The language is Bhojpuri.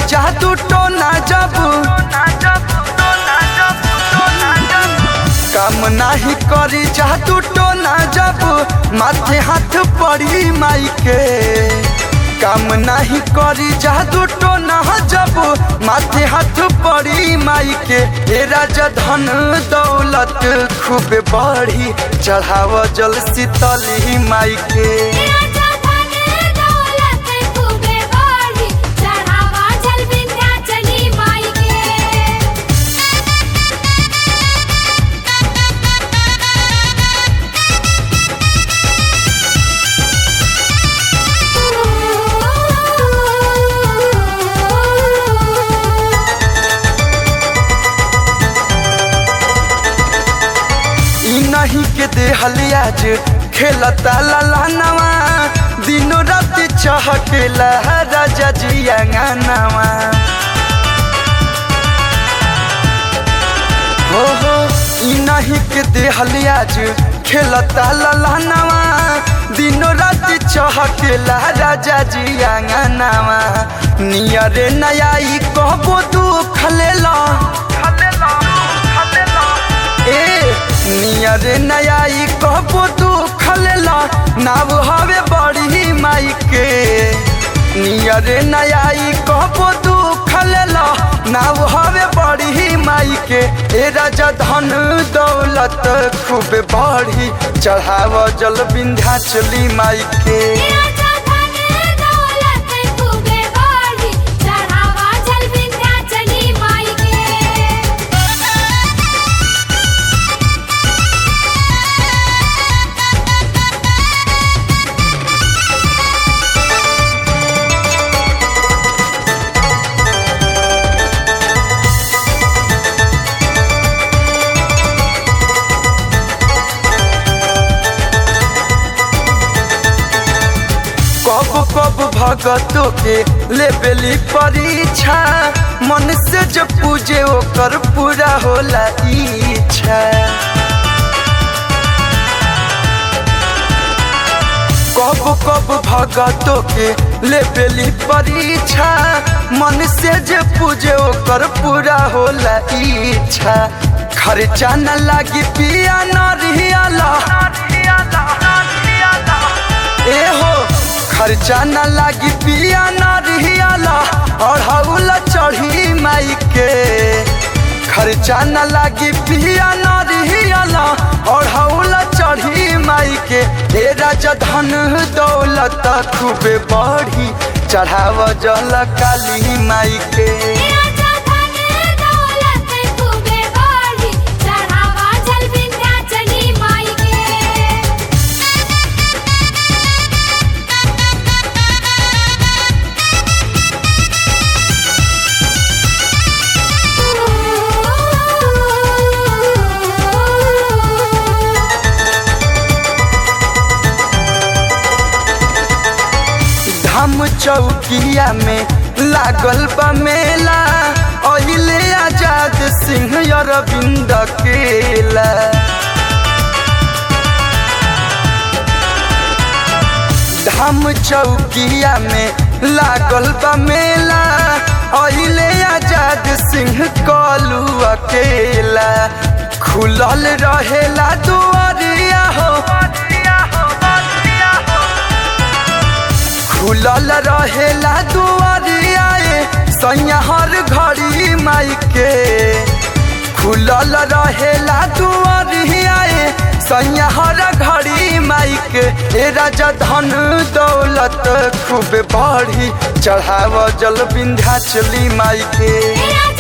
जादू टोना जब काम नाही करी जादू टोना जब माथे हाथ पड़ी माई के काम नाही करी जादू टोना जब माथे हाथ पड़ी माई के ए राजा धन दौलत खूब बढ़ी चढ़ाव जल शीतली माई के राजा धन दौलत खूबे बढ़ी चढ़ावा जल विंध्याचली माई के ई नहीं के देहली आज खेलता ललानवा दिनों रात चहकेला राजा जी अंगनवा हो हो ई नहीं के देहली आज खेलता ललानवा दिनों रात चहकेला राजा जी अंगनवा नियरे नया ई कहबो दुख लेला ए नियर नया ई कहबो तू खलेला नाव हवे बड़ी माई के नियर नया ई कहबो तू खलेला नाव हवे बड़ी माई के ए राजा धन दौलत खूब बढ़ी चढ़ाव जल विंध्याचली माई के राजा धन दौलत खूबे बढ़ी चढ़ावा जल विंध्याचली माई के कब कब भगतों के लेबेली परीक्षा मन से जो पूजे ओकर पूरा होला इच्छा कब कब भगतों के लेबेली परीक्षा मन से जे पूजे ओकर पूरा होला इच्छा खर्चा न लागी पिया न रियाला ए हो खर्चा न लागी पिया न रियाला और हौला चढ़ी माई के खर्चा न लागी पिया न रियाला और हौला चढ़ी माई के हे राजा धन दौलत खूबे बढ़ी चढ़ाव जल काली माई के राजा धन दौलत खूबे बढ़ी चढ़ावा जल विंध्याचली माई के धाम चौकिया में लागल बा मेला अहिले आजाद सिंह अरविंद केला धाम चौकिया में लागल बा मेला अहिले आजाद सिंह कलू अकेला खुलल रहेला दुआरिया हो खुलल रहेला दुआरिया ए, सैया हर घड़ी माई के खुलल रहेला दुआरिया ए, सैया हर घड़ी माई के ए राजा धन दौलत खूब बढ़ी चढ़ाव जल विंध्याचली माई के राजा